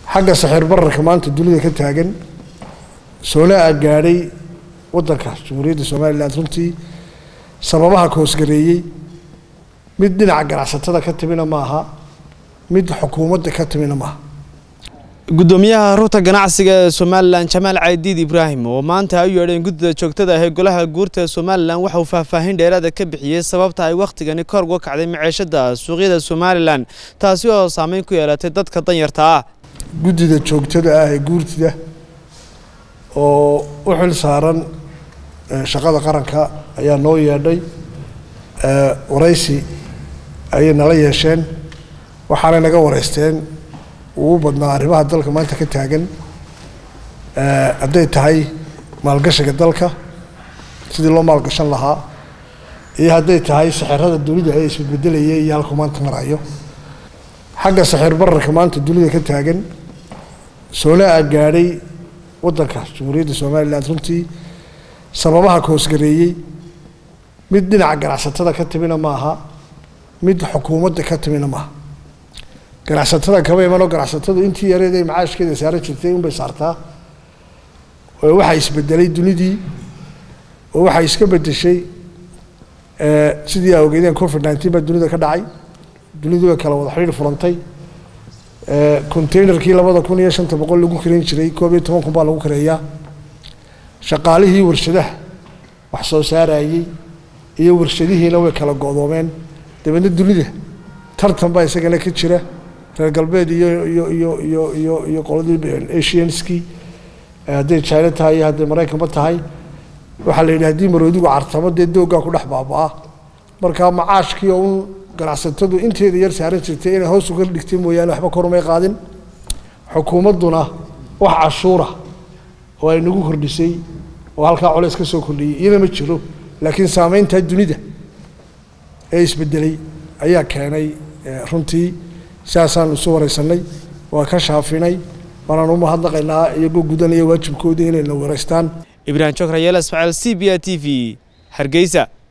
xagga saxiir bararka maanta dunida ka taagan soolaa gaadhay waddanka jamhuuriyadda somalilan runtii sababaha koosgareeyey mid dhinaca ganacsatada ka timina maaha mid xukuumadda ka timina maaha gudoomiyaha rugta ganacsiga ee somalilan jamaal caydiid ibraahim oo maanta ay u yeedheen guddida joogtada ah ee golaha guurta ee somalilan waxa uu faahfaahin dheeraada ka bixiyey sababta ay wakhtigani kor uga kacday maciishada suuqyada somalilan taasi oo saameyn ku yeelatay dadka danyarta ah guddida joogtada ah ee guurtida oo u xil saaran shaqada qaranka ayaa noo yeedhay waraysi ayay nala yeesheen waxaanay naga wareysteen ugu badnaa arrimaha dalka maanta ka taagan hadday tahay maalgashiga dalka sidii loo maalgashan lahaa iyo hadday tahay saxirada dunida ee isbedbedelayay iyo halku maanta marayo xagga saxiir bararka maanta dunida ka taagan soolaa gaadhay waddanka jamhuuriyadda somalilan runtii sababaha koosgareeyey mid dhinaca ganacsatada ka timina maaha mid xukuumadda ka timina maaha ganacsatada kama imanoo ganacsatadu intii yareed ay macaashkeeda saaran jirtay unbay saartaa oo waxaa isbedelay dunidii oo waxay iska bedeshay sidii aa ogeydeen covid nineteen baa dunida ka dhacay dunidu way kala wada xidhiir furantay containerkii labada kun iyo shanta boqol lagu kareyn jiray koob iyo toban kun baa lagu kareeyaa shaqaalihii warshadaha wax soo saarayey iyo warshadihiina way kala go-doomeen dabeedna dunida tartan baa isagana ka jira reer galbeed iyo iyo iyo iyo iyo iyo qoladii asianskii hadday china tahay iyo hadday maraykanba tahay waxaa la yidhi haddii maroodigu cartamo dee dooggaa ku dhex baaba-a markaa macaashkii oo un ganacsatadu inteeda yar saaran jirtay inay hoos uga dhigtay mooyaane waxba korumay qaadin xukuumadduna wax cashuura oo ay nagu kordhisay oo halkaa coleys ka soo kordhiyey iyana ma jiro laakiin saameyntaa dunida ee isbedelay ayaa keenay runtii sidaasaan isu wareysanay waa ka shaafinay waanaan u mahadnaqaynaa iyagoo gudanaya waajibkoodii inayna wareystaan ibraahim jokrayeel ismaaciil c b a t v hargeysa